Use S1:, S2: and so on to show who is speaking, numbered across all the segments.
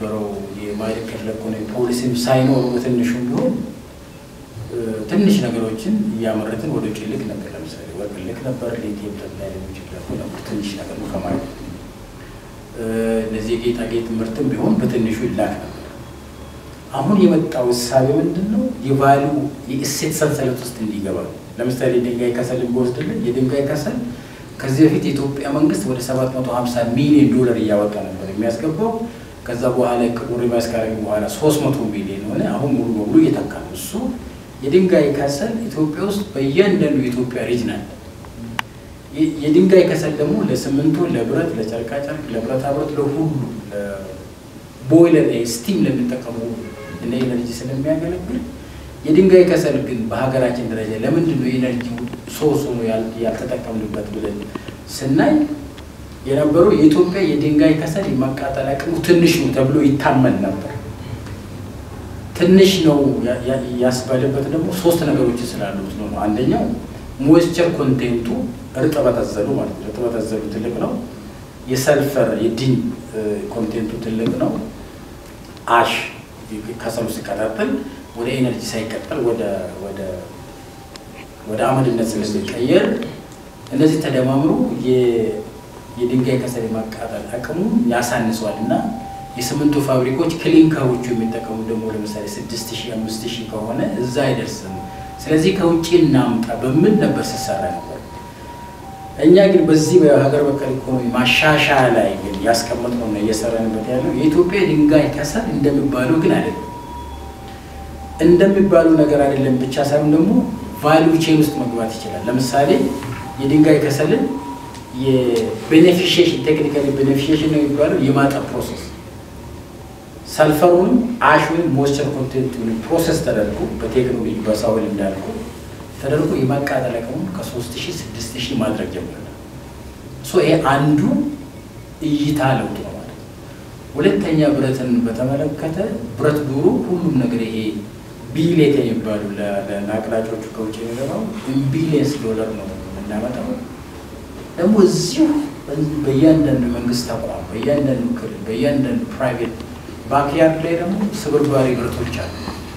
S1: የነበረው የማዕድን ክፍለ ኢኮኖሚ ፖሊሲም ሳይኖሩ በትንሹም ቢሆን ትንሽ ነገሮችን እያመረትን ወደ ውጭ ልክ ነበር። ለምሳሌ ወርቅ ልክ ነበር፣ ሊቲየም ተብላ ሌሎች ልኩ ነበር። ትንሽ ነገር ነው ከማለት እነዚህ የጌጣጌጥ ምርትም ቢሆን በትንሹ ይላክ ነበር። አሁን የመጣው እሳቤ ምንድን ነው? የቫሉ የእሴት ሰንሰለት ውስጥ እንዲገባ ነው። ለምሳሌ የድንጋይ ከሰል ቢወስድልን የድንጋይ ከሰል ከዚህ በፊት የኢትዮጵያ መንግስት ወደ 750 ሚሊዮን ዶላር እያወጣ ነበር የሚያስገባው። ከዛ በኋላ ቅቡር የሚያስካረግ በኋላ 300 ሚሊዮን ሆነ። አሁን ሙሉ በሙሉ እየተካ ነው። እሱ የድንጋይ ከሰል ኢትዮጵያ ውስጥ በእያንዳንዱ የኢትዮጵያ ሪጅን አለ። የድንጋይ ከሰል ደግሞ ለሲሚንቶ፣ ለብረት፣ ለጨርቃጨርቅ፣ ለብረታ ብረት፣ ለሁሉ ቦይለር ስቲም ለሚጠቀሙ እንደ ኤነርጂ ስለሚያገለግል የድንጋይ ከሰል ግን በሀገራችን ደረጃ ለምንድን ነው የኤነርጂ ሶርስ ሆኖ ያልተጠቀምንበት ብለን ስናይ የነበረው የኢትዮጵያ የድንጋይ ከሰል የማቃጠል አቅሙ ትንሽ ነው ተብሎ ይታመን ነበር። ትንሽ ነው ያስባለበት ደግሞ ሶስት ነገሮች ስላሉት ነው። አንደኛው ሞይስቸር ኮንቴንቱ እርጥበት አዘሉ ማለት ነው። እርጥበት አዘሉ ትልቅ ነው። የሰልፈር የዲን ኮንቴንቱ ትልቅ ነው። አሽ ከሰሉ ሲቀጣጠል ወደ ኤነርጂ ሳይቀጠል ወደ ወደ ወደ አመድነት ስለሚቀየር እነዚህ ተደማምሮ የድንጋይ ከሰል የማቃጠል አቅሙ ያሳንሰዋል እና የሲሚንቶ ፋብሪኮች ክሊንከሮቹ የሚጠቀሙ ደግሞ ለምሳሌ ስድስት ሺህ አምስት ሺህ ከሆነ እዛ አይደርስም። ስለዚህ ከውጭ እናምጣ በምን ነበር ሲሰራ ነበር። እኛ ግን በዚህ በሀገር በቀል ኢኮኖሚ ማሻሻያ ላይ ግን ያስቀመጥነው እና እየሰራንበት ያለው የኢትዮጵያ ድንጋይ ከሰል እንደሚባለው ግን አይደለም። እንደሚባለው ነገር አይደለም ብቻ ሳይሆን ደግሞ ቫሊዩ ቼን ውስጥ መግባት ይችላል። ለምሳሌ የድንጋይ ከሰልን የቤኔፊሽሽን ቴክኒካሊ ቤኔፊሽሽን ነው የሚባለው የማጠብ ፕሮሰስ ሰልፈሩንም አሽ ወይም ሞይስቸር ኮንቴንቱን ፕሮሰስ ተደርጎ በቴክኖሎጂ በሳውል እንዳልኩ ተደርጎ የማቃጠል አቅሙን ከሶስት ሺህ ስድስት ሺህ ማድረግ ጀምረናል። ይሄ አንዱ እይታ ለውጥ ነው ማለት ነው። ሁለተኛ ብረትን በተመለከተ ብረት ዶሮ ሁሉም ነገር ይሄ ቢሌት የሚባሉ ለአቅላጮቹ ከውጭ የሚገባው ቢሊየንስ ዶላር ነው የምናመጣው። ደግሞ እዚሁ በእያንዳንዱ መንግስት ተቋም፣ በእያንዳንዱ ክልል፣ በእያንዳንዱ ፕራይቬት ባክያርድ ላይ ደግሞ ስብርባሪ ብረቶች አሉ።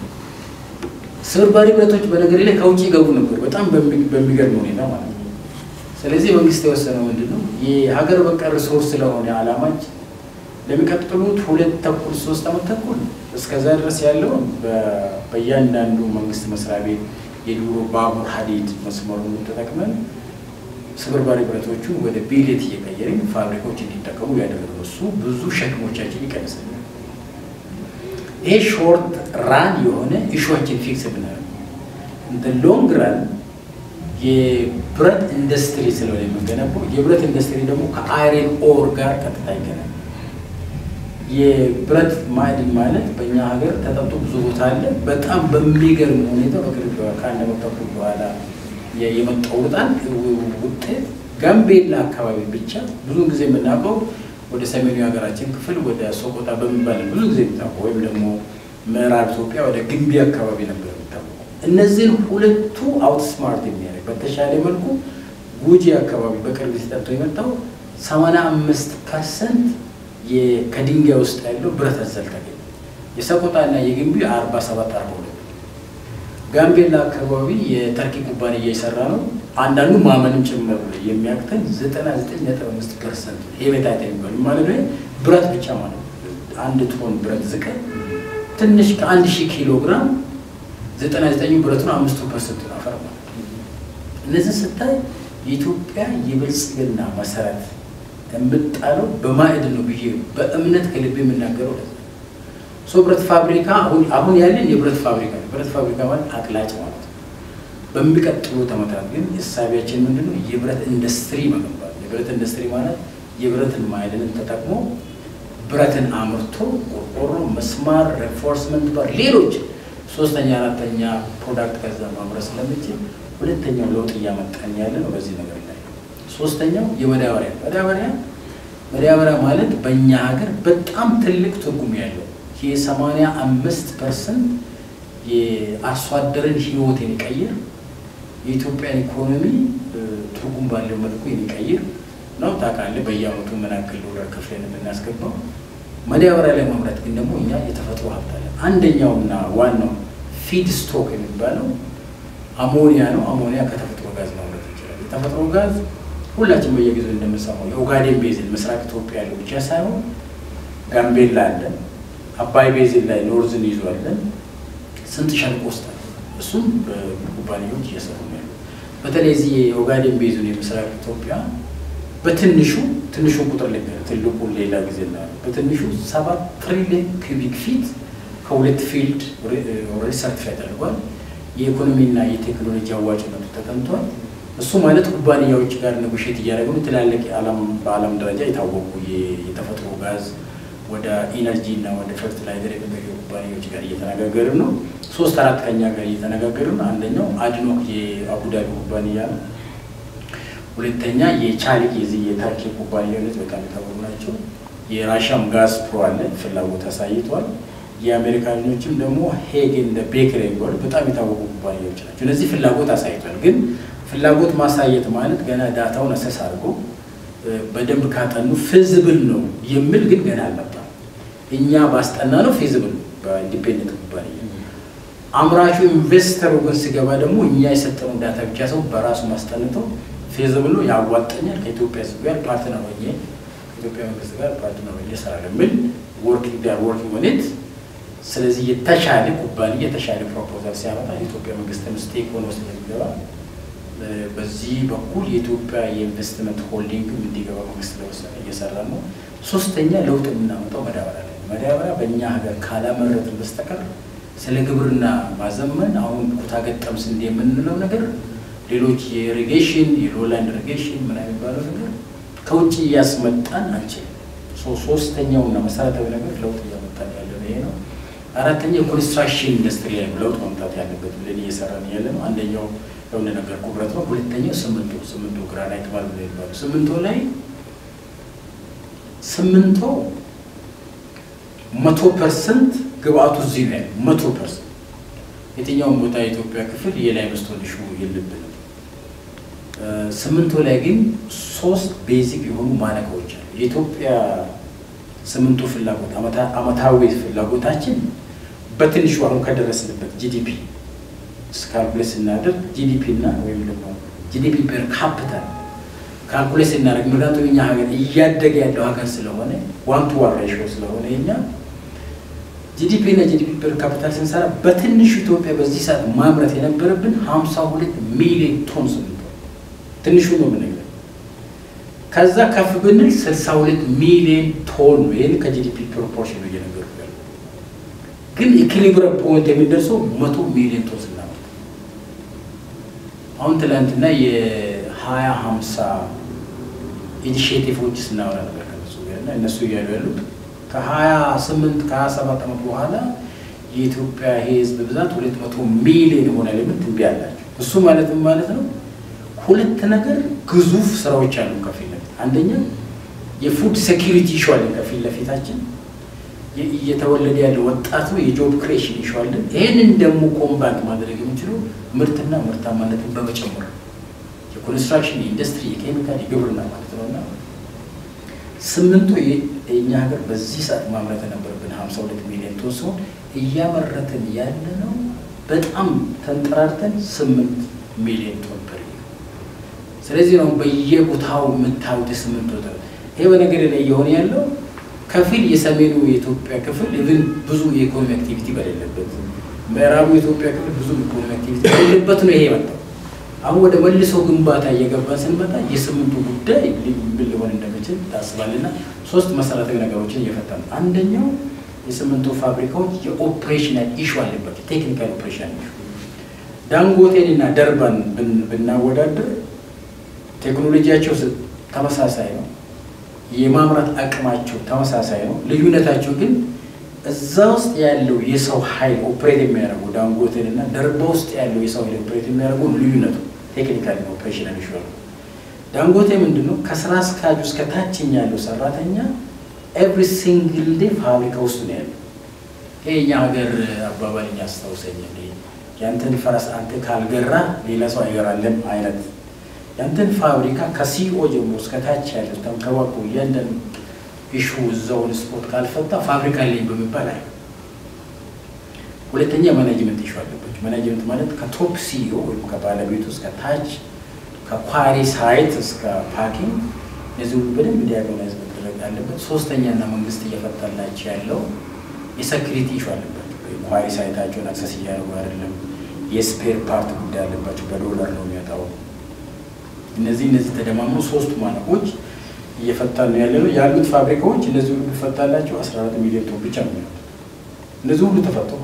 S1: ስብርባሪ ብረቶች በነገር ላይ ከውጭ ይገቡ ነበር፣ በጣም በሚገርም ሁኔታ ማለት ነው። ስለዚህ መንግስት የወሰነው ምንድን ነው የሀገር በቀል ሪሶርስ ስለሆነ አላማች ለሚቀጥሉት ሁለት ተኩል ሶስት ዓመት ተኩል እስከዛ ድረስ ያለውን በእያንዳንዱ መንግስት መስሪያ ቤት የድሮ ባቡር ሀዲድ መስመሩን ተጠቅመን ስብርባሪ ብረቶቹን ወደ ቢሌት እየቀየርን ፋብሪካዎች እንዲጠቀሙ ያደረገው እሱ ብዙ ሸክሞቻችን ይቀንሳል። ይሄ ሾርት ራን የሆነ ኢሹዎችን ፊክስ ብናደርግ እንደ ሎንግ ራን የብረት ኢንዱስትሪ ስለሆነ የምንገነባው የብረት ኢንዱስትሪ ደግሞ ከአይረን ኦር ጋር ቀጥታ ይገናል። የብረት ማዕድን ማለት በእኛ ሀገር ተጠምቶ ብዙ ቦታ አለ። በጣም በሚገርም ሁኔታ በቅርብ ከአንድ ዓመት ተኩል በኋላ የመጣው በጣም ውጤት ጋምቤላ አካባቢ ብቻ ብዙ ጊዜ የምናውቀው ወደ ሰሜኑ የሀገራችን ክፍል ወደ ሶቆጣ በሚባል ብዙ ጊዜ የሚታወቀው ወይም ደግሞ ምዕራብ ኢትዮጵያ ወደ ግንቢ አካባቢ ነበር የሚታወቀው። እነዚህን ሁለቱ አውትስማርት የሚያደርግ በተሻለ መልኩ ጉጂ አካባቢ በቅርብ ሲጠጥቶ የመጣው ሰማንያ አምስት ፐርሰንት ከድንጋይ ውስጥ ያለው ብረት አዘል ተገኘ። የሰቆጣና የግንቢ አርባ ሰባት አርባ ሁለት ጋምቤላ አካባቢ የተርኪ ኩባንያ እየሰራ ነው። አንዳንዱ ማመንም ጭምር የሚያቅተን ዘጠና ዘጠኝ ነጥብ አምስት ፐርሰንት ሄሜታይት የሚባሉ ማለት ነው ብረት ብቻ ማለት ነው። አንድ ቶን ብረት ዝቀ ትንሽ ከአንድ ሺህ ኪሎ ግራም ዘጠና ዘጠኙ ብረቱን አምስቱ ፐርሰንት አፈር ማለት ነው። እነዚህ ስታይ የኢትዮጵያ የብልጽግና መሰረት የምጣለው በማዕድ ነው ብዬ በእምነት ከልብ የምናገረው ሶ ብረት ፋብሪካ አሁን ያለን የብረት ፋብሪካ ነው። ብረት ፋብሪካ ማለት አቅላጭ ማለት ነው። በሚቀጥሉት ዓመታት ግን እሳቢያችን ምንድን ነው? የብረት ኢንዱስትሪ መገንባት። የብረት ኢንዱስትሪ ማለት የብረትን ማዕድንን ተጠቅሞ ብረትን አምርቶ ቆርቆሮ፣ መስማር፣ ሬንፎርስመንት ባር፣ ሌሎች ሶስተኛ አራተኛ ፕሮዳክት ከዛ ማምረት ስለምችል ሁለተኛው ለውጥ እያመጣን ያለ ነው በዚህ ነገር ላይ። ሶስተኛው የመዳበሪያ መዳበሪያ መዳበሪያ ማለት በእኛ ሀገር በጣም ትልቅ ትርጉም ያለው የሰማንያ አምስት ፐርሰንት የአርሶ አደርን ህይወት የሚቀይር የኢትዮጵያን ኢኮኖሚ ትርጉም ባለው መልኩ የሚቀይር ነው። ታውቃለህ፣ በየአመቱ ምን ያክል ዶላር ከፍለን የምናስገባው ማዳበሪያ ላይ ማምረት ግን ደግሞ እኛ የተፈጥሮ ሀብት አለን። አንደኛውና ዋናው ፊድ ስቶክ የሚባለው አሞኒያ ነው። አሞኒያ ከተፈጥሮ ጋዝ ማምረት ይችላል። የተፈጥሮ ጋዝ ሁላችን በየጊዜው እንደምንሰማው የኦጋዴን ቤዝን ምስራቅ ኢትዮጵያ ያለው ብቻ ሳይሆን ጋምቤላ አለን፣ አባይ ቤዝን ላይ ኖርዝን ይዟለን፣ ስንት ሸለቆ ውስጥ አለ። እሱም በኩባንያዎች እየሰሩ ነው ያሉ። በተለይ እዚህ የኦጋዴን ቤዙን የምስራቅ ኢትዮጵያ በትንሹ ትንሹን ቁጥር ልክ ትልቁን ሌላ ጊዜ ና በትንሹ ሰባት ትሪሊዮን ኩቢክ ፊት ከሁለት ፊልድ ኦልሬዲ ሰርቲፋይ ተደርጓል። የኢኮኖሚና የቴክኖሎጂ አዋጭነቱ ተጠንቷል። እሱ ማለት ኩባንያዎች ጋር ነጎሼት እያደረጉ ትላልቅ በዓለም ደረጃ የታወቁ የተፈጥሮ ጋዝ ወደ ኢነርጂ እና ወደ ፈርቲላይዘር የሚገኙ ኩባንያዎች ጋር እየተነጋገርን ነው። ሶስት አራት ከኛ ጋር እየተነጋገርን ነው። አንደኛው አድኖክ የአቡዳቢ ኩባንያ ነው። ሁለተኛ የቻሊክ የዚህ የታርኪ ኩባንያዎች በጣም የታወቁ ናቸው። የራሻም ጋዝ ፕሮ አለ ፍላጎት አሳይቷል። የአሜሪካኖችም ደግሞ ሄግ እንደ ቤከር የሚባሉ በጣም የታወቁ ኩባንያዎች ናቸው። እነዚህ ፍላጎት አሳይቷል። ግን ፍላጎት ማሳየት ማለት ገና ዳታውን አሰስ አድርጎ በደንብ ካጠኑ ፊዚብል ነው የሚል ግን ገና አልመጣም። እኛ ባስጠና ነው ፊዚብል ነው በኢንዲፔንደንት ኩባንያ። አምራቹ ኢንቨስተሩ ግን ሲገባ ደግሞ እኛ የሰጠነው ዳታ ብቻ ሰው በራሱ ማስጠንተው ፊዚብል ነው ያዋጠኛል፣ ከኢትዮጵያ ሕዝብ ጋር ፓርትነር ሆኜ ከኢትዮጵያ መንግስት ጋር ፓርትነር ሆኜ እሰራለሁ የሚል ወርኪንግ ዳር ወርኪንግ ሆኔት ስለዚህ የተሻለ ኩባንያ የተሻለ ፕሮፖዛል ሲያመጣ የኢትዮጵያ መንግስትም ስቴክ ሆኖ ስለሚገባ በዚህ በኩል የኢትዮጵያ የኢንቨስትመንት ሆልዲንግ እንዲገባ መንግስት ለወሰነ እየሰራ ነው። ሶስተኛ ለውጥ የምናመጣው መዳበሪያ ላይ መዳበሪያ በእኛ ሀገር ካላመረትን በስተቀር ስለ ግብርና ማዘመን አሁን ኩታ ገጠም ስንዴ የምንለው ነገር ሌሎች የኢሪጌሽን የሎላንድ ኢሪጌሽን ምን የሚባለው ነገር ከውጭ እያስመጣን አንችልም። ሶስተኛውና መሰረታዊ ነገር ለውጥ እያመጣን ያለ ይሄ ነው። አራተኛ የኮንስትራክሽን ኢንዱስትሪ ላይ ለውጥ መምጣት ያለበት ብለን እየሰራን ያለ ነው። አንደኛው የሆነ ነገር ኩብረት ነው። ሁለተኛው ስምንቶ ስምንቶ ግራናይት ማለት ነው ይባሉ ስምንቶ ላይ ስምንቶ መቶ ፐርሰንት ግብአቱ እዚህ ነው ያለው። መቶ ፐርሰንት የትኛውም ቦታ የኢትዮጵያ ክፍል የላይ መስቶልሹ የለብንም። ስምንቶ ላይ ግን ሶስት ቤዚክ የሆኑ ማነቆዎች አሉ። የኢትዮጵያ ስምንቱ ፍላጎት አመታዊ ፍላጎታችን በትንሹ አሁን ከደረስንበት ጂዲፒ ካልኩሌት ስናደርግ ጂዲፒ እና ወይም ደግሞ ጂዲፒ ፐር ካፒታል ካልኩሌት ስናደርግ ምክንያቱም እኛ ሀገር እያደገ ያለው ሀገር ስለሆነ ዋን ቱ ዋን ሬሽዮ ስለሆነ የኛ ጂዲፒ እና ጂዲፒ ፐር ካፒታል ስንሰራ በትንሹ ኢትዮጵያ በዚህ ሰዓት ማምረት የነበረብን ሀምሳ ሁለት ሚሊዮን ቶን ስምንት ትንሹ ነው የምንለው። ከዛ ከፍ ብንል ስልሳ ሁለት ሚሊዮን ቶን ነው። ይህን ከጂዲፒ ፕሮፖርሽን ነው እየነገርኩ ያለው። ግን ኢኪሊብረም ፖይንት የሚደርሰው መቶ ሚሊዮን ቶን ስናመርት አሁን ትላንትና የሀያ ሀምሳ ኢኒሽቲቮች ስናወራ ነበር ከነሱ ጋር እና እነሱ እያሉ ያሉት ከሀያ ስምንት ከሀያ ሰባት ዓመት በኋላ የኢትዮጵያ ሕዝብ ብዛት ሁለት መቶ ሚሊዮን ይሆናል የምል ትንቢያ አላቸው። እሱ ማለትም ማለት ነው ሁለት ነገር ግዙፍ ስራዎች አሉ ከፊት ለፊት አንደኛ የፉድ ሴኪሪቲ ይሸዋለን ከፊት ለፊታችን እየተወለደ ያለ ወጣት ነው። የጆብ ክሬሽን ይሸዋለን። ይህንን ደግሞ ኮምባት ማድረግ የሚችለው ምርትና ምርታማነትን በመጨመር የኮንስትራክሽን፣ የኢንዱስትሪ፣ የኬሚካል፣ የግብርና ማለት ነው እና ስምንቱ የእኛ ሀገር በዚህ ሰዓት ማምረት የነበረብን ሀምሳ ሁለት ሚሊዮን ቶን ሲሆን እያመረትን ያለ ነው በጣም ተንጠራርተን ስምንት ሚሊዮን ቶን ፐር ስለዚህ ነው በየቦታው የምታዩት ስምንት ወደ ይሄ በነገር ላይ እየሆነ ያለው ከፊል የሰሜኑ የኢትዮጵያ ክፍል ኢቭን ብዙ የኢኮኖሚ አክቲቪቲ በሌለበት፣ ምዕራቡ የኢትዮጵያ ክፍል ብዙ ኢኮኖሚ አክቲቪቲ በሌለበት ነው ይሄ የመጣው። አሁን ወደ መልሶ ግንባታ እየገባን ስንመጣ የስምንቱ ጉዳይ ምን ሊሆን እንደሚችል ታስባልና ሶስት መሰረታዊ ነገሮችን እየፈታ ነው። አንደኛው የስምንቱ ፋብሪካዎች የኦፕሬሽናል ኢሹ አለባቸው። ቴክኒካል ኦፕሬሽናል ኢሹ ዳንጎቴን እና ደርባን ብናወዳደር ቴክኖሎጂያቸው ተመሳሳይ ነው። የማምረት አቅማቸው ተመሳሳይ ነው። ልዩነታቸው ግን እዛ ውስጥ ያለው የሰው ኃይል ኦፕሬት የሚያደርጉ ዳንጎቴን እና ደርባ ውስጥ ያለው የሰው ኃይል ኦፕሬት የሚያደርጉ ልዩነቱ ቴክኒካል ኦፕሬሽናል ኢሹ ነው። ዳንጎቴ ምንድን ነው? ከስራ አስኪያጁ እስከ ታችኛ ያለው ሰራተኛ ኤቭሪ ሲንግል ዴ ፋብሪካ ውስጥ ነው ያለው። ይሄ የኛ ሀገር አባባል ያስታውሰኝ ያንተን ፈረስ አንተ ካልገራ ሌላ ሰው አይገራለም አይነት ያንተን ፋብሪካ ከሲኦ ጀምሮ እስከ ታች ያለው ተንከባክቦ እያንዳንዱ ኢሹ እዛውን ስፖርት ካልፈታ ፋብሪካ ላይ በሚባል አይ ሁለተኛ ማኔጅመንት ኢሹ አለባቸው። ማኔጅመንት ማለት ከቶፕ ሲኢኦ ወይም ከባለቤቱ እስከ ታች ከኳሪ ሳይት እስከ ፓኪንግ እነዚህ ሁሉ በደንብ ዲያጎናይዝ መደረግ አለበት። ሶስተኛና መንግስት እየፈታላቸው ያለው የሴኩሪቲ ኢሹ አለባቸው። ኳሪ ሳይታቸውን አክሰስ እያደረጉ አይደለም። የስፔር ፓርት ጉዳይ አለባቸው። በዶላር ነው የሚወጣው። እነዚህ እነዚህ ተደማምሮ ሶስቱ ማነቆች እየፈታን ነው ያለ ነው ያሉት ፋብሪካዎች እነዚህ ሁሉ ቢፈታላቸው 14 ሚሊዮን ቶን ብቻ ነው የሚሆኑት። እነዚህ ሁሉ ተፈተው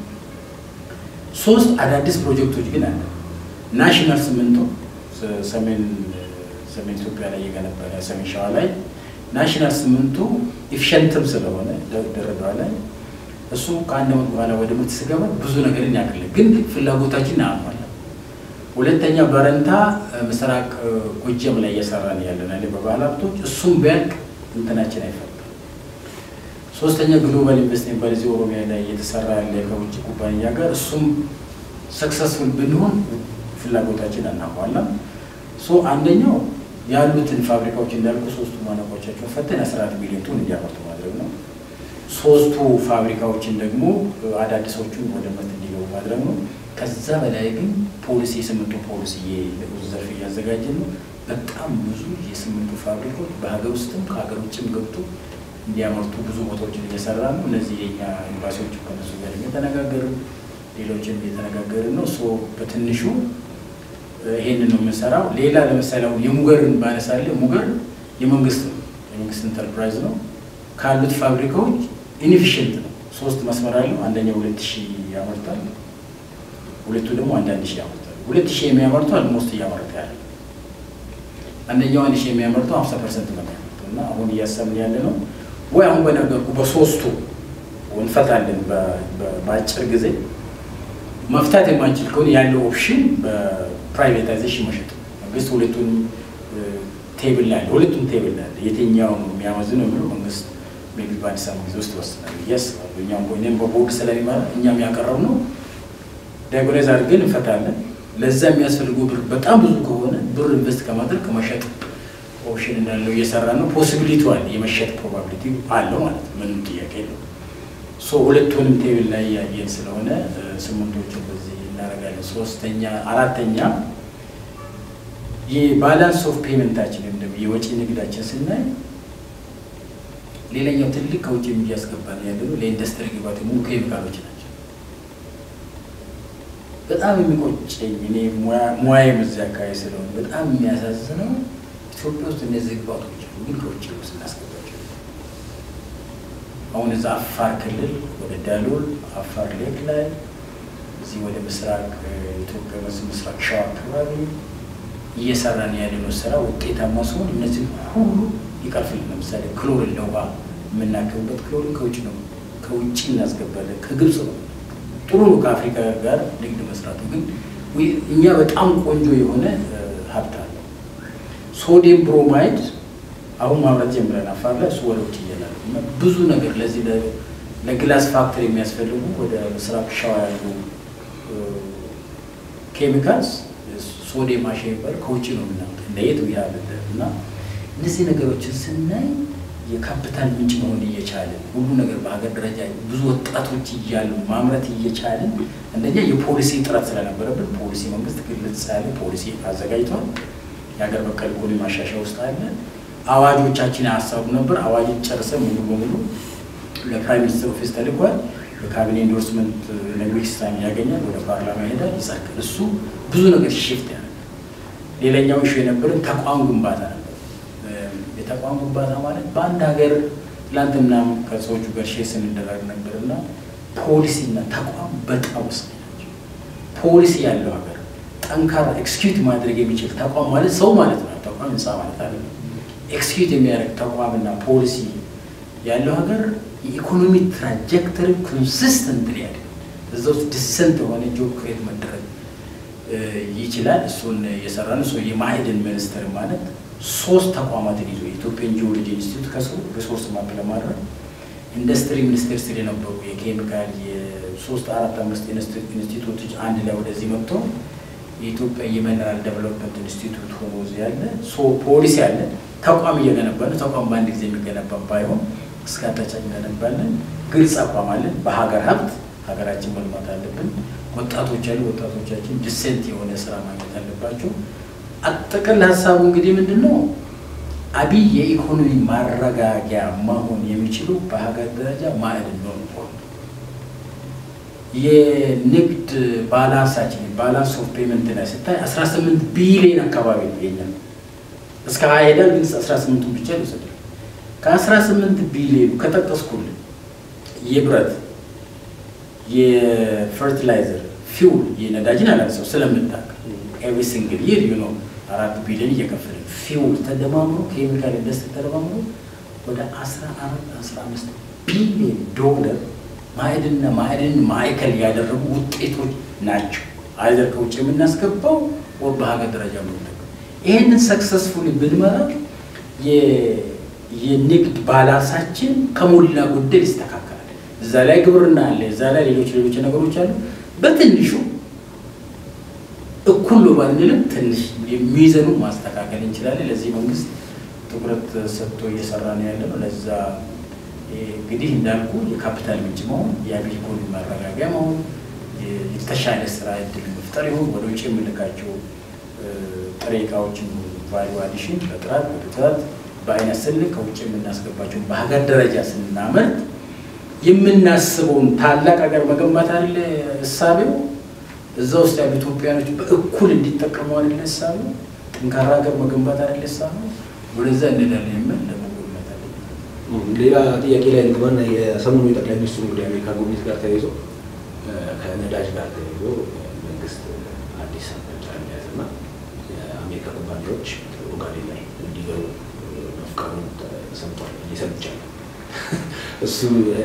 S1: ሶስት አዳዲስ ፕሮጀክቶች ግን አለ። ናሽናል ሲሚንቶ ሰሜን ሰሜን ኢትዮጵያ ላይ የገነባ ሰሜን ሸዋ ላይ ናሽናል ሲሚንቶ ኢፊሸንትም ስለሆነ ድሬዳዋ ላይ እሱ ከአንድ ዓመት በኋላ ወደ ምርት ስገባ ብዙ ነገርን ያክል ግን ፍላጎታችን አሟላ። ሁለተኛ በረንታ ምስራቅ ጎጀም ላይ እየሰራን ያለን አለ በባህል ሀብቶች እሱም ቢያልቅ እንትናችን አይፈታም። ሶስተኛ ግሎባል ኢንቨስትመንት በዚህ ኦሮሚያ ላይ እየተሰራ ያለ ከውጭ ኩባንያ ጋር እሱም ሰክሰስፉል ብንሆን ፍላጎታችን አናሟላም። ሶ አንደኛው ያሉትን ፋብሪካዎች እንዳልኩ ሶስቱ ማነቆቻቸውን ፈተን አስራ አራት ሚሊዮን ቶን እንዲያመርቱ ማድረግ ነው። ሶስቱ ፋብሪካዎችን ደግሞ አዳዲሶቹን ወደ ምርት እንዲገቡ ማድረግ ነው። ከዛ በላይ ግን ፖሊሲ የስምንቱ ፖሊሲ የንዑስ ዘርፍ እያዘጋጀን ነው። በጣም ብዙ የስምንቱ ፋብሪካዎች በሀገር ውስጥም ከሀገር ውጭም ገብቶ እንዲያመርቱ ብዙ ቦታዎችን እየሰራ ነው። እነዚህ የኛ ኤምባሲዎች ከነሱ ጋር እየተነጋገርን ሌሎችም እየተነጋገርን ነው። ሶ በትንሹ ይሄንን ነው የምንሰራው። ሌላ ለምሳሌ አሁን የሙገርን ባነሳለ ሙገር የመንግስት ነው የመንግስት ኢንተርፕራይዝ ነው። ካሉት ፋብሪካዎች ኢንኤፊሽንት ነው። ሶስት መስመር አለው። አንደኛው ሁለት ሺህ ያመርታል፣ ሁለቱ ደግሞ አንዳንድ ሺህ ያመርታል። ሁለት ሺህ የሚያመርቱ አልሞስት እያመረተ ያለ አንደኛው አንድ ሺህ የሚያመርተው ሀምሳ ፐርሰንት ነው የሚያመርተው እና አሁን እያሰብን ያለ ነው ወይ አሁን በነገርኩ በሶስቱ እንፈታለን በአጭር ጊዜ መፍታት የማንችል ከሆነ ያለው ኦፕሽን በፕራይቬታይዜሽን መሸጥ መንግስት ሁለቱን ቴብል ላይ አለ ሁለቱም ቴብል ላይ አለ የትኛው የሚያመዝነው የሚለው መንግስት ሜቢ በአዲስ አበባ ጊዜ ውስጥ ይወስናል ብዬ አስባለሁ። እኛም እኔም በቦርድ ስለሚመራ እኛም ያቀረብ ነው ዳያጎናይዝ አድርገን እንፈታለን። ለዛ የሚያስፈልገው ብር በጣም ብዙ ከሆነ ብር ኢንቨስት ከማድረግ ከመሸጥ ኦፕሽን እንዳለው እየሰራ ነው። ፖሲቢሊቲ አለ የመሸጥ ፕሮባቢሊቲ አለው ማለት ነው። ምንም ጥያቄ የለው። ሶ ሁለቱንም ቴብል ላይ ያየን ስለሆነ ስምንቶችን በዚህ እናደርጋለን። ሶስተኛ አራተኛ የባላንስ ኦፍ ፔመንታችን ወይም ደግሞ የወጪ ንግዳችን ስናይ ሌላኛው ትልቅ ከውጭ እያስገባን ያለ ነው ለኢንዱስትሪ ግባት የሆኑ ኬሚካሎች ናቸው። በጣም የሚቆጨኝ እኔ ሙያዬም እዚያ አካባቢ ስለሆነ በጣም የሚያሳዝነው ኢትዮጵያ ውስጥ እነዚህ ግባቶች ግን ከውጭ ስናስገባቸው አሁን እዛ አፋር ክልል ወደ ዳሎል አፋር ሌክ ላይ እዚህ ወደ ምስራቅ ኢትዮጵያ በዚህ ምስራቅ ሸዋ አካባቢ እየሰራን ያለነው ስራ ውጤታማ ሲሆን እነዚህ ሁሉ ይቀርፍል። ለምሳሌ ክሎሪን ለውሃ የምናከብበት ክሎሪን ከውጭ ነው፣ ከውጭ እናስገባለን። ከግብፅ ነው። ጥሩ ነው ከአፍሪካ ጋር ንግድ መስራቱ። ግን እኛ በጣም ቆንጆ የሆነ ሀብት አለው። ሶዲየም ብሮማይድ አሁን ማምረት ጀምረን አፋር ላይ እሱ ወደ ውጭ እየላለ እና ብዙ ነገር ለዚህ ለግላስ ፋክተሪ የሚያስፈልጉ ወደ ምስራቅ ሸዋ ያሉ ኬሚካልስ ሶዲየም አሸ የሚባል ከውጭ ነው የምናመጣው እንደየት ያለ እና እነዚህ ነገሮችን ስናይ የካፒታል ምንጭ መሆን እየቻለን ሁሉ ነገር በሀገር ደረጃ ብዙ ወጣቶች እያሉ ማምረት እየቻለን አንደኛ የፖሊሲ ጥረት ስለነበረብን ፖሊሲ መንግስት ግልጽ ያለ ፖሊሲ አዘጋጅቷል። የሀገር በቀል ኢኮኖሚ ማሻሻያ ውስጥ አለ። አዋጆቻችን ያሳቡ ነበር። አዋጆች ጨርሰን ሙሉ በሙሉ ለፕራይም ሚኒስትር ኦፊስ ተልኳል። በካቢኔ ኢንዶርስመንት ኔክስት ታይም ያገኛል፣ ወደ ፓርላማ ይሄዳል፣ ይጸድቃል። እሱ ብዙ ነገር ሽፍት ያደርጋል። ሌላኛው ኢሹ የነበረን ተቋም ግንባታ ነበር። የተቋም ግንባታ ማለት በአንድ ሀገር ትላንትና ከሰዎቹ ጋር ሼር ስንደረግ ነበር እና ፖሊሲና ተቋም በጣም ወሳኝ ናቸው። ፖሊሲ ያለው ሀገር ጠንካራ ኤክስኪዩት ማድረግ የሚችል ተቋም ማለት ሰው ማለት ነው። ተቋም ህንፃ ማለት አለ። ኤክስኪዩት የሚያደርግ ተቋምና ፖሊሲ ያለው ሀገር የኢኮኖሚ ትራጀክተሪ ኮንሲስተንት ያለ እዛ ውስጥ ዲሰንት የሆነ ጆብ ክሬት መደረግ ይችላል። እሱን የሰራ ነው። ሰው የማዕድን ሚኒስትር ማለት ሶስት ተቋማትን ይዞ የኢትዮጵያን ጂኦሎጂ ኢንስቲትዩት ከሰው ሪሶርስ ማፕ ለማድረግ ኢንዱስትሪ ሚኒስቴር ስር የነበሩ የኬሚካል የሶስት አራት አምስት ኢንስቲትዩቶች አንድ ላይ ወደዚህ መጥቶ የኢትዮጵያ የሚነራል ዴቨሎፕመንት ኢንስቲትዩት ሆኖ እዚህ ያለ ፖሊሲ ያለ ተቋም እየገነባ ነው። ተቋም በአንድ ጊዜ የሚገነባ ባይሆን እስካታች እንገነባለን። ግልጽ አቋም አለን። በሀገር ሀብት ሀገራችን መልማት አለብን። ወጣቶች ያሉ ወጣቶቻችን ዲሴንት የሆነ ስራ ማግኘት አለባቸው። አጠቃላይ ሀሳቡ እንግዲህ ምንድን ነው? አብይ የኢኮኖሚ ማረጋጊያ መሆን የሚችሉ በሀገር ደረጃ ማዕድን ነው። የንግድ ባላንሳችን ባላንስ ኦፍ ፔመንት ላይ ስታይ 18 ቢሊዮን አካባቢ ነው የኛ እስከ ሀያ ሄዳል፣ ግን 18ቱን ብቻ ይወሰዳል። ከ18 ቢሊዮኑ ከጠቀስኩልን የብረት የፈርቲላይዘር ፊውል የነዳጅን አላንሰው ስለምታውቅ ኤቭሪ ሲንግል ይር ዩ ነው አራት ቢሊዮን እየከፈለ ፊውል ተደማምሮ ኬሚካል ኢንዱስትሪ ተደማምሮ ወደ 14 15 ቢሊዮን ዶላር ማዕድንና ማዕድን ማዕከል ያደረጉ ውጤቶች ናቸው። አይዘር ከውጭ የምናስገባው ወ በሀገር ደረጃ የምንጠቀም ይህንን ሰክሰስፉሊ ብንመራ የንግድ ባላንሳችን ከሞላ ጎደል ይስተካከላል። እዛ ላይ ግብርና አለ፣ እዛ ላይ ሌሎች ሌሎች ነገሮች አሉ። በትንሹ እኩል ነው ባንልም ትንሽ የሚይዘኑ ማስተካከል እንችላለን። ለዚህ መንግስት ትኩረት ሰጥቶ እየሰራ ነው ያለ ነው። ለዛ እንግዲህ እንዳልኩ የካፒታል ምንጭ መሆን፣ የአብይ ኢኮኖሚ ማረጋጊያ መሆን፣ የተሻለ ስራ እድል መፍጠር ይሁን ወደ ውጭ የምንልካቸው ጥሬ እቃዎችን ቫሉ አዲሽን በጥራት በብዛት በአይነት ስልክ ከውጭ የምናስገባቸው በሀገር ደረጃ ስናመርት የምናስበውን ታላቅ ሀገር መገንባት አይደለ እሳቤው። እዛ ውስጥ ያሉ ኢትዮጵያኖች በእኩል እንዲጠቀሙ አይደለ እሳቤው። ጠንካራ ሀገር መገንባት አይደለ እሳቤው። ወደዛ እንሄዳለን የምል ለመጎልመት አለ።
S2: ሌላ ጥያቄ ላይ ልግባና የሰሞኑ የጠቅላይ ሚኒስትሩ ወደ አሜሪካ ጉብኝት ጋር ተያይዞ ከነዳጅ ጋር ተያይዞ መንግስት አዲስ አቅጣጫ እንደያዘና የአሜሪካ ኩባንያዎች ኦጋዴን ላይ እንዲገቡ መፍቀዱን ሰምቷል። እየሰምቻለሁ እሱ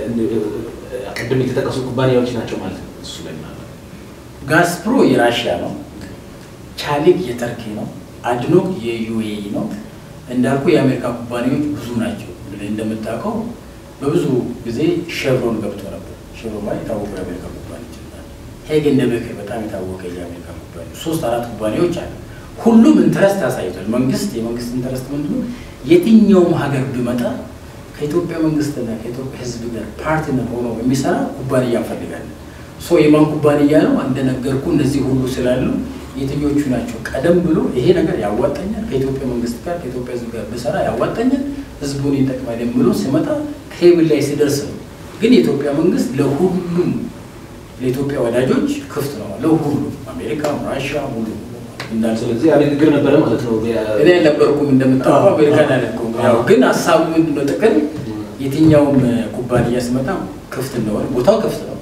S2: ቅድም የተጠቀሱ ኩባንያዎች ናቸው ማለት ነው። እሱ ላይ ምናምን
S1: ጋስፕሮ የራሽያ ነው። ቻሊክ የተርኪ ነው። አድኖክ የዩኤኢ ነው። እንዳልኩ የአሜሪካ ኩባንያዎች ብዙ ናቸው። እንደምታውቀው በብዙ ጊዜ ሼቭሮን ገብቶ ነበር። ሼቭሮን ማለት የታወቁ የአሜሪካ ኩባንያዎች ሄግ እንደ ቤከር በጣም የታወቀ የአሜሪካ ኩባንያ ሶስት አራት ኩባንያዎች አሉ። ሁሉም ኢንተረስት አሳይቷል። መንግስት የመንግስት ኢንተረስት ምንድነው? የትኛውም ሀገር ቢመጣ ከኢትዮጵያ መንግስትና ከኢትዮጵያ ሕዝብ ጋር ፓርትነር ሆኖ የሚሰራ ኩባንያ እንፈልጋለን። ሶ የማን ኩባንያ ነው? እንደነገርኩ እነዚህ ሁሉ ስላሉ የትኞቹ ናቸው? ቀደም ብሎ ይሄ ነገር ያዋጣኛል፣ ከኢትዮጵያ መንግስት ጋር ከኢትዮጵያ ሕዝብ ጋር ብሰራ ያዋጣኛል፣ ሕዝቡን ይጠቅማል ብሎ ሲመጣ ቴብል ላይ ሲደርስ ነው። ግን የኢትዮጵያ መንግስት ለሁሉም ለኢትዮጵያ ወዳጆች ክፍት ነው። ለሁሉም አሜሪካ፣ ራሽያ ሁሉ እንዳል
S2: ስለዚህ ያ ንግግር ነበረ ማለት ነው።
S1: እኔ አልነበርኩም እንደምታውቀው አሜሪካን አልኩም። ያው ግን ሀሳቡ ምንድነው ጥቅል የትኛውም ኩባንያ ሲመጣ ክፍት እንደሆነ ቦታው ክፍት ነው።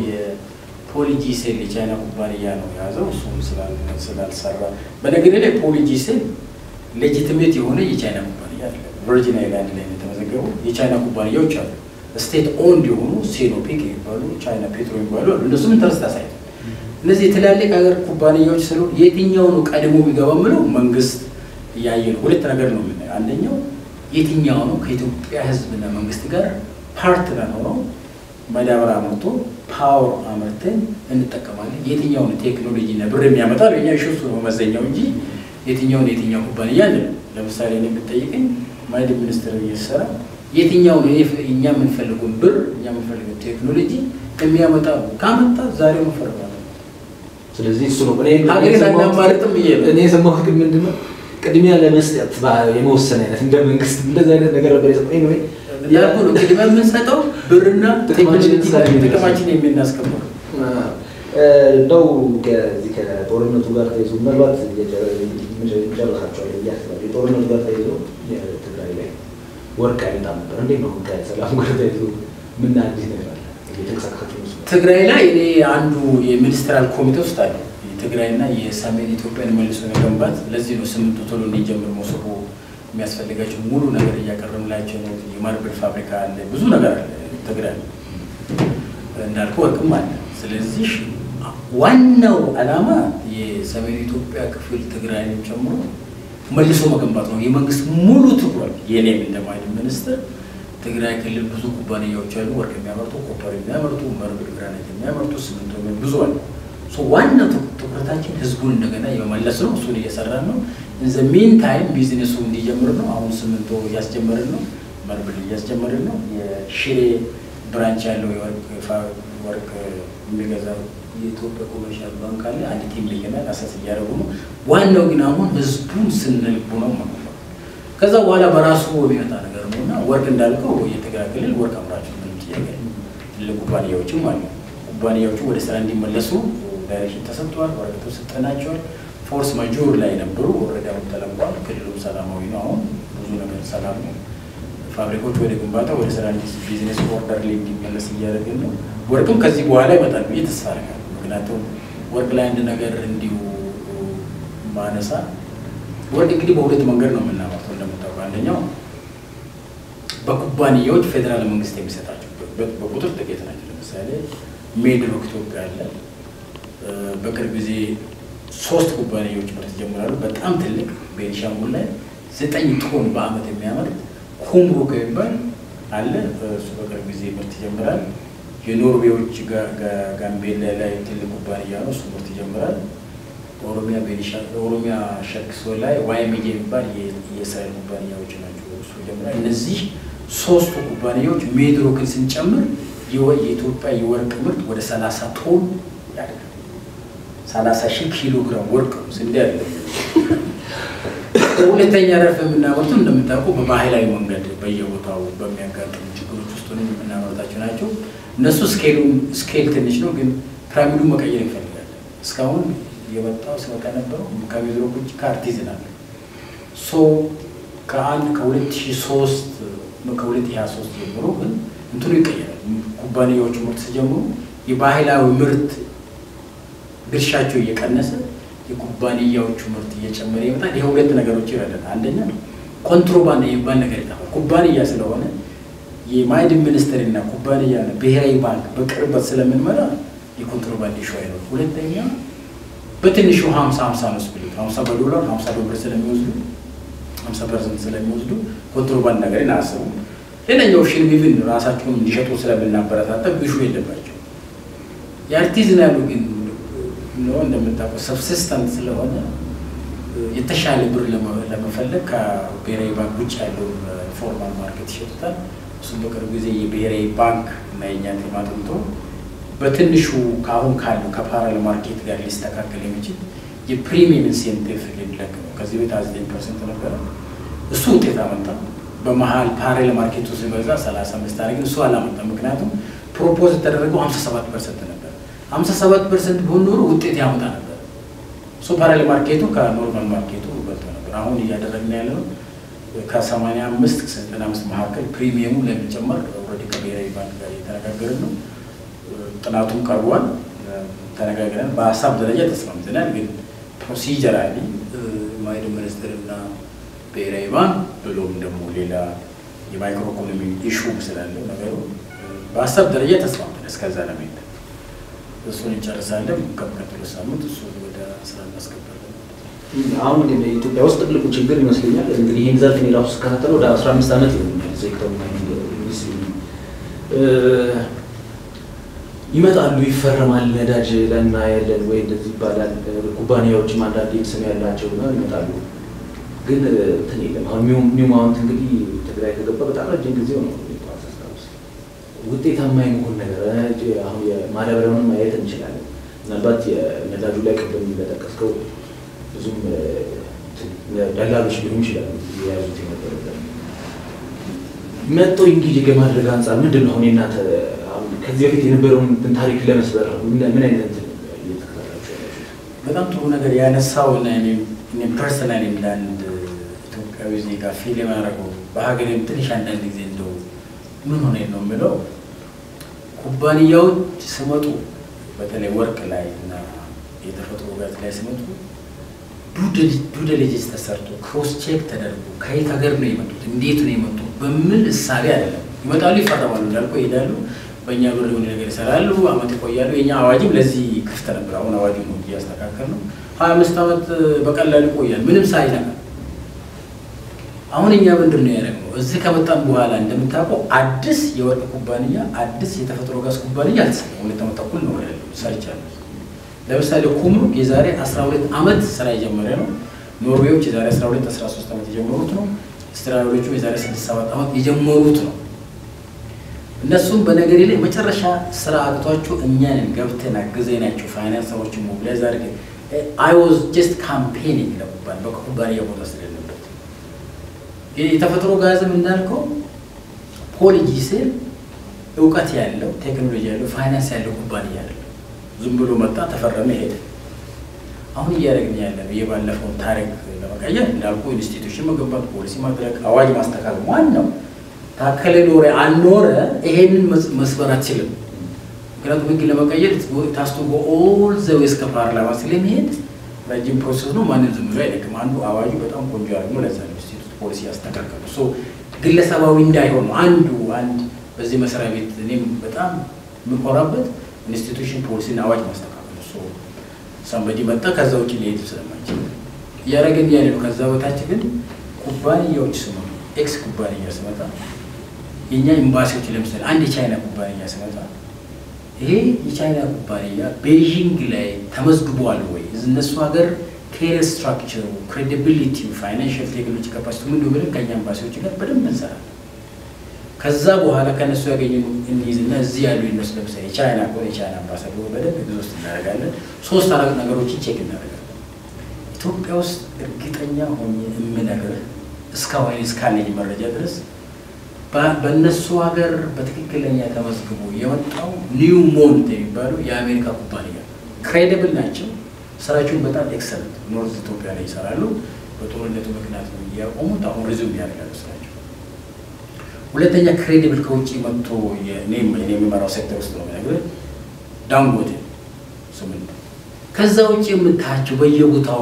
S1: የፖሊጂሴል የቻይና ኩባንያ ነው የያዘው እሱም ስላልሰራ በነገር ላይ ፖሊጂሴል ሌጂቲሜት የሆነ የቻይና ኩባንያ አለ። ቨርጂን አይላንድ ላይ የተመዘገቡ የቻይና ኩባንያዎች አሉ። ስቴት ኦንድ የሆኑ ሴኖፒክ የሚባሉ ቻይና ፔትሮ የሚባሉ አሉ። እነሱም ኢንተረስት አሳይተው እነዚህ የትላልቅ ሀገር ኩባንያዎች ስሉ የትኛው ነው ቀድሞ ቢገባ ምለው መንግስት እያየ ነው። ሁለት ነገር ነው የምናየው። አንደኛው የትኛው ነው ከኢትዮጵያ ሕዝብና መንግስት ጋር ፓርትነር ሆኖ ማዳበሪያ አምርቶ ፓወር አምርተን እንጠቀማለን። የትኛውን ቴክኖሎጂና ብር የሚያመጣ ለእኛ ሹሱ ነው መመዘኛው እንጂ የትኛውን የትኛው ኩባንያ አለ። ለምሳሌ እኔ ብትጠይቀኝ ማዕድን ሚኒስትር እየሰራ የትኛውን እኛ የምንፈልገውን ብር እኛ የምንፈልገው ቴክኖሎጂ የሚያመጣ ካመጣ ዛሬ መፈረጋለ
S2: ስለዚህ እሱ ነው
S1: ሀገሬን አናማርጥም ብዬ ነው።
S2: እኔ የሰማሁት ግን ምንድን ነው ቅድሚያ ለመስጠት የመወሰን አይነት እንደ መንግስት እንደዚህ አይነት ነገር ነበር የሰጠኝ ነው
S1: ያልኩ ነው። ቅድሚያ የምንሰጠው ብርና
S2: ጥቅማችንን
S1: ቴክኖሎጂ
S2: ስላለ
S1: ጥቅማችን የምናስከብረው
S2: እንደው ከዚህ ከጦርነቱ ጋር ተይዞ ምናልባት ጨርሳቸዋል ብዬ አስባለሁ። የጦርነቱ ጋር ተይዞ ትግራይ ላይ ወርቅ አይመጣም ነበር። እንዴት ነው ከሰላም ጋር ተይዞ ምን አዲስ ነገር አለ? እየተንቀሳቀሳችሁ ነው?
S1: ትግራይ ላይ እኔ አንዱ የሚኒስትራል ኮሚቴ ውስጥ አለ የትግራይና የሰሜን ኢትዮጵያን መልሶ መገንባት። ለዚህ ነው ስምንቱ ቶሎ እንዲጀምር መሶቦ የሚያስፈልጋቸው ሙሉ ነገር እያቀረብላቸው ነው። የማርብል ፋብሪካ አለ፣ ብዙ ነገር አለ ትግራይ እንዳልኩ ወርቅም አለ። ስለዚህ ዋናው ዓላማ የሰሜን ኢትዮጵያ ክፍል ትግራይንም ጨምሮ መልሶ መገንባት ነው የመንግስት ሙሉ ትኩረት። የኔም እንደ ማዕድን ሚኒስትር ትግራይ ክልል ብዙ ኩባንያዎች አሉ፣ ወርቅ የሚያመርቱ፣ ኮፐር የሚያመርቱ፣ መርብል ግራናይት የሚያመርቱ፣ ሲሚንቶ ብዙ አሉ። ዋናው ትኩረታችን ህዝቡን እንደገና የመመለስ ነው። እሱን እየሰራን ነው። ኢን ዘ ሚን ታይም ቢዝነሱ እንዲጀምር ነው። አሁን ስምንቶ እያስጀመርን ነው። መርብል እያስጀመርን ነው። የሽሬ ብራንች ያለው ወርቅ የሚገዛው የኢትዮጵያ ኮመርሻል ባንክ አለ። አንድ ቲም ልከናል። አሰስ እያደረጉ ነው። ዋናው ግን አሁን ህዝቡን ስንልቡ ነው ማለት ነው። ከዛ በኋላ በራሱ የሚመጣ ነገር ነው እና ወርቅ እንዳልከው እየተገላገልን ወርቅ አምራቸው ምንም ጥያቄ ትልቅ ኩባንያዎችም አሉ። ኩባንያዎቹ ወደ ስራ እንዲመለሱ ዳይሬክሽን ተሰጥቷል። ወረቀቶች ሰጠናቸዋል። ፎርስ ማጆር ላይ ነበሩ። ወረዳው ተለቋል። ክልሉም ሰላማዊ ነው። አሁን ብዙ ነገር ሰላም ነው። ፋብሪኮች ወደ ግንባታ ወደ ስራ ቢዝነስ ኦርደር ላይ እንዲመለስ እያደረግን ነው። ወርቅም ከዚህ በኋላ ይመጣል ብዬ ተስፋ አደርጋለሁ። ምክንያቱም ወርቅ ላይ አንድ ነገር እንዲሁ ማነሳ ወርቅ እንግዲህ በሁለት መንገድ ነው የምናመርተው እንደምታውቀው፣ አንደኛው በኩባንያዎች ፌዴራል መንግስት የሚሰጣቸው በቁጥር ጥቂት ናቸው። ለምሳሌ ሜድሮክ ኢትዮጵያ አለ። በቅርብ ጊዜ ሶስት ኩባንያዎች ምርት ይጀምራሉ። በጣም ትልቅ ቤኒሻንጉል ላይ ዘጠኝ ቶን በአመት የሚያመርት ኩምሩክ የሚባል አለ። እሱ በቅርብ ጊዜ ምርት ይጀምራል። የኖርዌዎች ጋምቤላ ላይ ትልቅ ኩባንያ ነው። እሱ ምርት ይጀምራል። ኦሮሚያ ቤኒሻ ኦሮሚያ ሸክሶ ላይ ዋይሚጌ የሚባል የእስራኤል ኩባንያዎች ናቸው። እሱ ይጀምራል። እነዚህ ሶስቱ ኩባንያዎች ሜድሮክን ስንጨምር የኢትዮጵያ የወርቅ ምርት ወደ ሰላሳ ቶን ያድጋል። ሰላሳ ሺህ ኪሎ ግራም ወርቅ ስንዴ አለ። ሁለተኛ ረድፍ የምናመርቱ እንደምታውቀው በባህላዊ መንገድ በየቦታው በሚያጋጥሙ ችግሮች ውስጥ ሆነን የምናመርታቸው ናቸው። እነሱ ስኬሉን ስኬል ትንሽ ነው፣ ግን ፒራሚዱ መቀየር እንፈልጋለን። እስካሁን የመጣው ሲመጣ ነበረው ከሜድሮክ ውጭ ከአርቲዝን አለ ሶ ከአንድ ከሁለት ሺህ ሶስት ከሁለት ሺህ ሀያ ሶስት ጀምሮ ግን እንትኑ ይቀየራል። ኩባንያዎቹ ምርት ሲጀምሩ የባህላዊ ምርት ድርሻቸው እየቀነሰ የኩባንያዎቹ ምርት እየጨመረ ይመጣል። ይህ ሁለት ነገሮች ይረዳል። አንደኛ ኮንትሮባንድ የሚባል ነገር ይጠፋል። ኩባንያ ስለሆነ የማዕድን ሚኒስቴር እና ኩባንያ ብሔራዊ ባንክ በቅርበት ስለምንመራ የኮንትሮባንድ ኢሹ አይኖርም። ሁለተኛ በትንሹ ሀምሳ ሀምሳ ነው ስፕሊት ሀምሳ በዶላር ሀምሳ ዶላር ስለሚወስዱ ሀምሳ ፐርሰንት ስለሚወስዱ ኮንትሮባንድ ነገርን አያስቡም። ሌላኛው ኦፕሽን ኢቭን ራሳቸውን እንዲሸጡ ስለምናበረታታ ብሹ የለባቸው። የአርቲዝናሉ ግን ነው እንደምታውቀው ሰብሲስተንት ስለሆነ የተሻለ ብር ለመፈለግ ከብሔራዊ ባንክ ውጭ ያለውን ፎርማል ማርኬት ይሸጡታል። እሱም በቅርብ ጊዜ የብሔራዊ ባንክ እና የእኛን ቴማ አጥንቶ በትንሹ ከአሁን ካለው ከፓራል ማርኬት ጋር ሊስተካከል የሚችል የፕሪሚየም ኢንሴንቲቭ ሊለቅ ነው። ከዚህ ቤት ዘጠኝ ፐርሰንት ነበረ። እሱ ውጤት አመጣ። በመሀል ፓራል ማርኬቱ ሲበዛ ሰላሳ አምስት አድርገን እሱ አላመጣም። ምክንያቱም ፕሮፖዝ የተደረገው ሀምሳ ሰባት ፐርሰንት ነበር። ሀምሳ ሰባት ፐርሰንት ቢሆን ኖሮ ውጤት ያመጣ ነበር። እሱ ፓራል ማርኬቱ ከኖርማል ማርኬቱ በልጦ ነበር። አሁን እያደረግን ያለ ነው ከሰማንያ አምስት ከዘጠና አምስት መካከል ፕሪሚየሙ ለሚጨመር ኦልሬዲ ከብሔራዊ ባንክ ጋር እየተነጋገርን ነው። ጥናቱም ቀርቧል። ተነጋግረን በሀሳብ ደረጃ ተስማምተናል። ግን ፕሮሲጀራሊ ማዕድን ሚኒስቴር እና ብሔራዊ ባንክ ብሎም ደግሞ ሌላ የማይክሮ ኢኮኖሚ ኢሹ ስላለው ነገሩ በሀሳብ ደረጃ ተስማምተናል። እስከዛ ለመሄድ እሱን እንጨርሳለን። ከሚቀጥለው ሳምንት እሱ ወደ ስራ እናስገባለን።
S2: አሁን ግን ኢትዮጵያ ውስጥ ትልቁ ችግር ይመስለኛል እንግዲህ ይህን ዘርፍ እኔ ራሱ ስከታተለው ወደ አስራ አምስት ዓመት ይሆናል ሴክተሩ ኢንዱስትሪ ይመጣሉ፣ ይፈረማል፣ ነዳጅ ለናያለን ወይ እንደዚህ ይባላል። ኩባንያዎችም አንዳንድ ስም ያላቸው ነው ይመጣሉ። ግን እንትን የለም። አሁን ኒው ማውንት እንግዲህ ትግራይ ከገባ በጣም ረጅም ጊዜው ነው። ውጤታማ የመሆን ነገር አሁን የማዳበሪያውን ማየት እንችላለን። ምናልባት የነዳጁ ላይ ቅድም እንደጠቀስከው ብዙም ደላሎች ሊሆኑ ይችላሉ የያዙት የነበረ መጥቶ እንግዲህ ከማድረግ አንጻር ምንድን ነው አሁን የእናንተ ከዚህ በፊት የነበረውን ታሪክ ለመስበር ምን አይነት እየተከታተላችሁ ያላችሁት?
S1: በጣም ጥሩ ነገር ያነሳው እና እኔ ፐርሰናል እንደ አንድ ኢትዮጵያዊ ዜጋ ፊል የማደርገው በሀገሬም ትንሽ አንዳንድ ጊዜ እንደው ምን ሆነ ነው የምለው ኩባንያዎች ስመጡ በተለይ ወርቅ ላይ እና የተፈጥሮ ጋዝ ላይ ስመጡ ዱደልጅስ ተሰርቶ ክሮስ ቼክ ተደርጎ ከየት ሀገር ነው የመጡት እንዴት ነው የመጡት በምን እሳቤ አይደለም። ይመጣሉ፣ ይፈረማሉ፣ እንዳልኩ ይሄዳሉ በእኛ ብር የሆነ ነገር ይሰራሉ፣ አመት ይቆያሉ። የኛ አዋጅም ለዚህ ክፍት ነበር። አሁን አዋጅ ነው እያስተካከል ነው። ሀያ አምስት ዓመት በቀላሉ ይቆያል ምንም ሳይነካ። አሁን እኛ ምንድን ነው ያደረግነው? እዚህ ከመጣን በኋላ እንደምታውቀው አዲስ የወርቅ ኩባንያ አዲስ የተፈጥሮ ጋዝ ኩባንያ አልተሰራም። ሁለት ዓመት ተኩል ነው ያለው ሰርቻለሁ። ለምሳሌ ኩምሩክ የዛሬ 12 ዓመት ስራ የጀመረ ነው። ኖርዌዎች የዛሬ 12 13 ዓመት የጀመሩት ነው። አውስትራሊያዎቹ የዛሬ 6 7 ዓመት የጀመሩት ነው። እነሱም በነገሬ ላይ መጨረሻ ስራ አቅቷቸው እኛንን ገብተን አግዘናቸው ፋይናንስ ሰዎችን ሞቢላይዝ አድርገን አይ ዋዝ ጀስት ካምፔኒንግ ለኩባን በኩባንያ ቦታ ስለሌለበት የተፈጥሮ ጋዝም እንዳልከው ፖሊጂስል እውቀት ያለው ቴክኖሎጂ ያለው ፋይናንስ ያለው ኩባንያ አይደለም። ዝም ብሎ መጣ፣ ተፈረመ፣ ሄደ። አሁን እያደረግን ያለ ነው የባለፈውን ታሪክ ለመቀየር እንዳልኩ ኢንስቲቱሽን መገንባት፣ ፖሊሲ ማድረግ፣ አዋጅ ማስተካከል ዋናው ታከለ ኖረ አልኖረ ይሄንን መስበር አትችልም። ምክንያቱም ህግ ለመቀየር ታስቶ ኦል ዘው እስከ ፓርላማ ስለሚሄድ ረጅም ፕሮሰስ ነው። ማንም ዝም ብሎ አይደግም። አንዱ አዋጁ በጣም ቆንጆ ያደርግ ነው። ለዛ ኢንስቲቱት ፖሊሲ ያስተካከሉ ሶ ግለሰባዊ እንዳይሆን ነው። አንዱ አንድ በዚህ መስሪያ ቤት እኔም በጣም የምኮራበት ኢንስቲቱሽን ፖሊሲና አዋጅ ማስተካከል ሶ ሳምበዲ መጣ ከዛ ውጭ ሊሄድ ስለማይችል እያደረግን ያለ ነው። ከዛ በታች ግን ኩባንያዎች ስመ ኤክስ ኩባንያ ስመጣ የእኛ ኤምባሲዎች ለምሳሌ አንድ የቻይና ኩባንያ ስመጣ ይሄ የቻይና ኩባንያ ቤይዥንግ ላይ ተመዝግቧል ወይ? እነሱ ሀገር ኬሪየር ስትራክቸሩ፣ ክሬዲቢሊቲ፣ ፋይናንሽል ቴክኖሎጂ ካፓሲቲ ምን ብለን ከኛ ኤምባሲዎች ጋር በደንብ እንሰራለን። ከዛ በኋላ ከእነሱ ያገኘ እንይዝና እዚህ ያሉ የነሱ ለምሳሌ የቻይና ከሆነ የቻይና አምባሳደሩ በደንብ ጊዜ ውስጥ እናደርጋለን። ሶስት አራት ነገሮችን ቼክ እናደርጋለን። ኢትዮጵያ ውስጥ እርግጠኛ ሆኜ የምነግርህ እስካሁን እስካለኝ መረጃ ድረስ በእነሱ ሀገር በትክክለኛ ተመዝግቦ የመጣው ኒው ሞንት የሚባሉ የአሜሪካ ኩባንያ ክሬዲብል ናቸው። ስራቸውን በጣም ኤክሰለንት ኖርዝ ኢትዮጵያ ላይ ይሰራሉ። በጦርነቱ ምክንያት ነው እያቆሙት፣ አሁን ሪዙም ያደርጋሉ ስራቸው። ሁለተኛ ክሬዲብል ከውጭ መጥቶ የሚመራው ሴክተር ውስጥ ነው የሚነግርህ ዳንጎቴ ስምንት ከዛ ውጭ የምታያቸው በየቦታው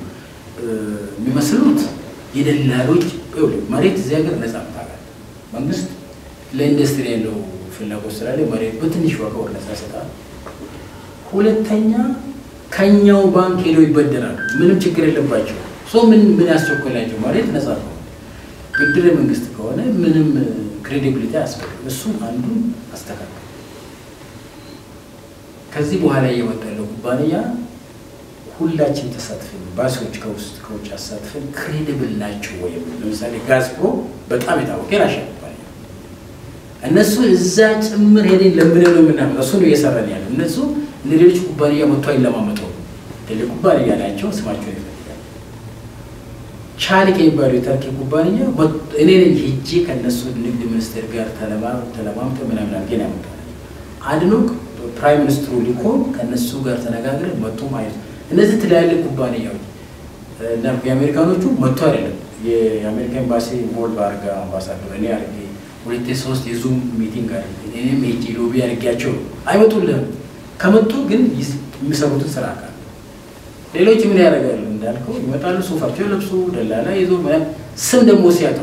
S1: የሚመስሉት የደላሎች መሬት እዚህ ሀገር ነጻ ምታውቃለህ። መንግስት ለኢንዱስትሪ ያለው ፍላጎት ስላለ መሬት በትንሽ ዋጋ ወደ ነጻ ይሰጣል። ሁለተኛ ከኛው ባንክ ሄደው ይበደራሉ። ምንም ችግር የለባቸው። ሰው ምን ምን ያስቸኮላቸው? መሬት ነጻ ነው። ብድር መንግስት ከሆነ ምንም ክሬዲቢሊቲ አያስፈልግም። እሱም አንዱን አስተካከል። ከዚህ በኋላ እየመጣ ያለው ኩባንያ ሁላችን ተሳትፈን ባሲዎች ከውስጥ ከውጭ አሳትፈን ክሬዲብል ናቸው ወይም ለምሳሌ ጋዝፕሮ በጣም የታወቀ የራሽያ ኩባንያ እነሱ እዛ ጭምር ሄደን ለምነ ነው የምናመጣው። እሱ ነው እየሰራን ያለ። እነሱ እንደ ሌሎች ኩባንያ መጥቶ አይለማመጠው ትልቅ ኩባንያ ናቸው። ስማቸውን ይፈልጋል። ቻሊክ የሚባለው የተርኪ ኩባንያ እኔ ነኝ ሄጄ ከእነሱ ንግድ ሚኒስቴር ጋር ተለማምተ ምናምን አድርገን ያመጣ አድኖክ ፕራይም ሚኒስትሩ ሊኮን ከእነሱ ጋር ተነጋግረን መጥቶ ማየት እነዚህ ትላልቅ ኩባንያዎች እና የአሜሪካኖቹ መጥቶ አይደለም የአሜሪካ ኤምባሲ ኢንቮልቭ አድርጋ አምባሳደር እኔ አድርጌ ሁለቴ ሶስት የዙም ሚቲንግ አድርጌ እኔም ሄጄ ሎቢ አድርጌያቸው አይመጡልህም። ከመጡ ግን የሚሰሩትን ስራ አካል ሌሎች ምን ያደርጋሉ እንዳልከው ይመጣሉ፣ ሱፋቸው ለብሶ ደላላ ይዞ ስም ደግሞ ሲያጠፉ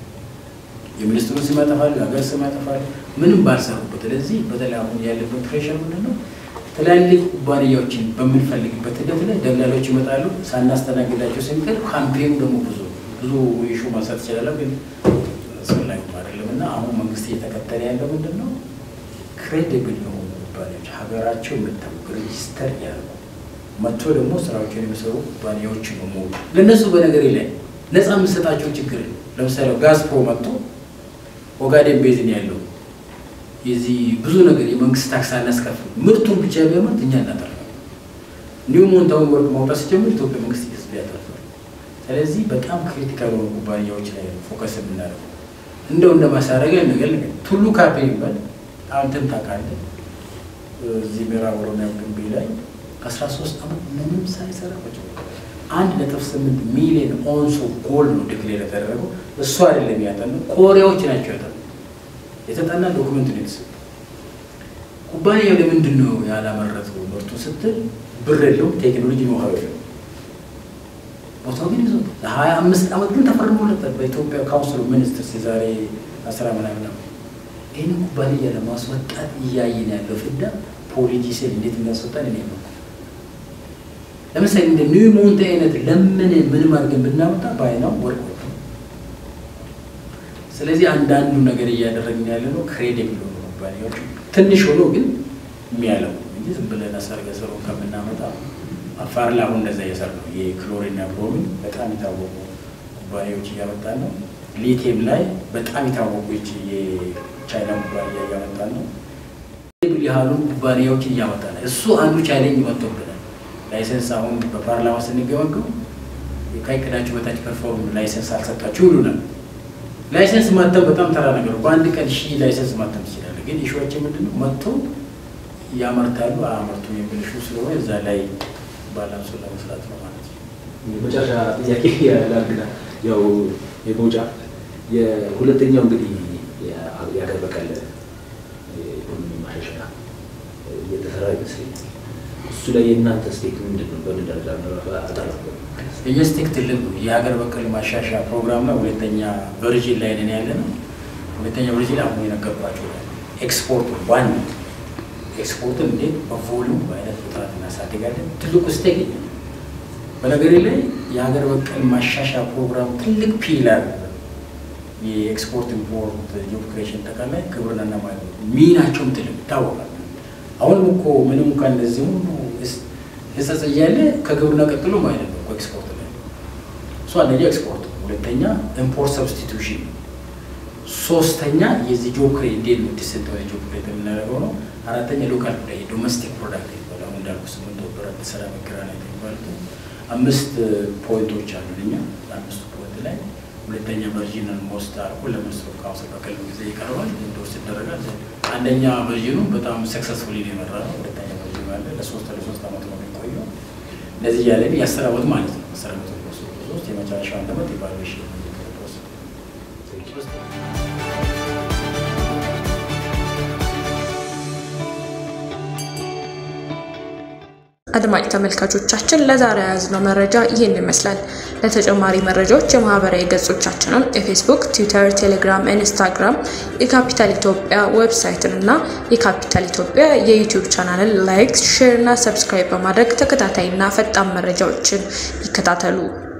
S1: የሚኒስትሩን ስም ያጠፋሉ፣ የሀገር ስም ያጠፋሉ፣ ምንም ባልሰሩበት። ስለዚህ በተለይ አሁን ያለበት ፕሬሽር ምንድን ነው? ትላልቅ ኩባንያዎችን በምንፈልግበት ሂደት ላይ ደላሎች ይመጣሉ። ሳናስተናግዳቸው ስንቀር ካምፔኑ ደግሞ ብዙ ብዙ ኢሹ ማንሳት ይችላለሁ፣ ግን አስፈላጊ አይደለም እና አሁን መንግስት እየተከተለ ያለው ምንድን ነው? ክሬዲብል የሆኑ ኩባንያዎች ሀገራቸው የምታወቅ ሬጂስተር ያደርጉ መጥቶ ደግሞ ስራዎችን የሚሰሩ ኩባንያዎች ነው ሞ ለእነሱ በነገር ላይ ነፃ የምሰጣቸው ችግር ለምሳሌ ጋዝፕሮ መጥቶ ኦጋዴን ቤዝን ያለው የዚህ ብዙ ነገር የመንግስት ታክስ አናስከፍል ምርቱን ብቻ ቢያመርት እኛ እናጠርፋለን። እንዲሁም ሞንታውን ወርቅ ማውጣት ሲጀምር ኢትዮጵያ መንግስት ይስ ያጠርፋል። ስለዚህ በጣም ክሪቲካል የሆኑ ኩባንያዎች ላይ ፎከስ የምናደርገው እንደው እንደ ማሳረጊያ ነገር ነገር ቱሉ ካፔ ይባል አንተም ታውቃለህ። እዚህ ምዕራብ ኦሮሚያ ግንቤ ላይ አስራ ሶስት ዓመት ምንም ሳይሰራ ቁጭ አንድ ነጥብ ስምንት ሚሊዮን ኦንሶ ጎልድ ነው ዲክሌር የተደረገው። እሱ አይደለም ያጠኑ ኮሪያዎች ናቸው ያጠኑ የተጠና ዶክመንት ነው የተሰጠው። ኩባንያው ለምንድን ነው ያላመረተው ምርቱ ስትል ብር የለውም፣ ቴክኖሎጂ ነው የለውም። ቦታው ግን ይዞ ለሀያ አምስት ዓመት ግን ተፈርሞለታል በኢትዮጵያ ካውንስል ሚኒስትርስ የዛሬ አስራ ምናምን ዓመት። ይህን ኩባንያ ለማስወጣት እያየን ያለው ፍዳ ፖሊጂ ሴል እንዴት የሚያስወጣን እኔ ነው። ለምሳሌ እንደ ኒው ሞንቴ አይነት ለምን ምንም አድርገን ብናመጣ በአይናው ወርቅ ወጥቶ ስለዚህ አንዳንዱ ነገር እያደረግን ያለ ነው ክሬዲብል ሆኑ ኩባንያዎች ትንሽ ሆኖ ግን የሚያለው እንጂ ዝም ብለን ሰርገ ስሩ ከምናመጣ አፋር ላይ አሁን እንደዛ እየሰራ ነው። የክሎሪንና ብሮሚን በጣም የታወቁ ኩባንያዎች እያመጣን ነው። ሊቲየም ላይ በጣም የታወቁ የቻይና ኩባንያ እያመጣን ነው። ያህሉን ኩባንያዎች እያመጣ ነው። እሱ አንዱ ቻሌንጅ መጥቶብናል። ላይሰንስ አሁን በፓርላማ ስንገመገው ከእቅዳችሁ በታች ፐርፎርም ላይሰንስ አልሰጣችሁ ይሉናል። ላይሰንስ ማተም በጣም ተራ ነገር፣ በአንድ ቀን ሺህ ላይሰንስ ማተም ትችላለህ። ግን ኢሹዋችን ምንድን ነው? መጥቶ ያመርታሉ አያመርቱ የሚል ኢሹ ስለሆነ እዛ ላይ ባላንሱን ለመስራት ነው ማለት ነው።
S2: መጨረሻ ጥያቄ ላርግና ያው የመውጫ የሁለተኛው እንግዲህ የሀገር በቀል ኢኮኖሚ ማሻሻያ እየተሰራ ይመስለኛል። እሱ ላይ የእናንተ ስቴክ ምንድን ነው? በምን ደረጃ አጠራ
S1: የስቴክ ትልቅ ነው። የሀገር በቀል ማሻሻያ ፕሮግራም ነው። ሁለተኛ ቨርዥን ላይ ነን ያለ ነው። ሁለተኛ ቨርዥን አሁን የነገርኳቸው ኤክስፖርቱ ዋን ኤክስፖርትን እንዴት በቮሉም በአይነት በጥራት እናሳድጋለን። ትልቁ ስቴክ በነገሬ ላይ የሀገር በቀል ማሻሻያ ፕሮግራም ትልቅ ፒላር የኤክስፖርት ኢምፖርት ጆብ ክሬሽን ጠቃላይ ግብርናና ማለት ነው። ሚናቸውም ትልቅ ይታወቃል። አሁንም እኮ ምንም እንኳን እንደዚህ ሁሉ ህጸጽ እያለ ከግብርና ቀጥሎ ማለት ነው ኤክስፖርት ላይ እሱ አንደኛ ኤክስፖርት፣ ሁለተኛ ኢምፖርት ሰብስቲቱሽን፣ ሶስተኛ የዚህ ጆብ ክሬት እንዴት ነው ዲሰንት ጆብ ክሬት የምናደርገው ነው። አራተኛ ሎካል ጉዳይ ዶሜስቲክ ፕሮዳክት ይባላል። አሁን እንዳልኩ ስምንት ወበራት ስራ መገራናት ይባሉት አምስት ፖይንቶች አሉ። እኛ አምስቱ ፖይንት ላይ ሁለተኛ ቨርዥንን ሞስት አድርጎ ለሚኒስትሩ ካውንስል በቅርብ ጊዜ ይቀርባል፣ ኢንዶርስ ይደረጋል። አንደኛ ቨርዥኑ በጣም ሰክሰስፉሊ የመራ ነው። ሁለተኛ ቨርዥኑ አለ ለሶስት ለሶስት አመት ነው የሚቆየው። እንደዚህ እያለን የአስር አመት ማለት ነው። አስር አመት ሶስት የመጨረሻው አንድ አመት ኢቫሉዌሽን
S3: አድማጭ ተመልካቾቻችን ለዛሬ የያዝነው መረጃ ይህን ይመስላል። ለተጨማሪ መረጃዎች የማህበራዊ ገጾቻችንን የፌስቡክ፣ ትዊተር፣ ቴሌግራም፣ ኢንስታግራም የካፒታል ኢትዮጵያ ዌብሳይትን እና የካፒታል ኢትዮጵያ የዩቲዩብ ቻናልን ላይክ፣ ሼር እና ሰብስክራይብ በማድረግ ተከታታይና ፈጣን መረጃዎችን ይከታተሉ።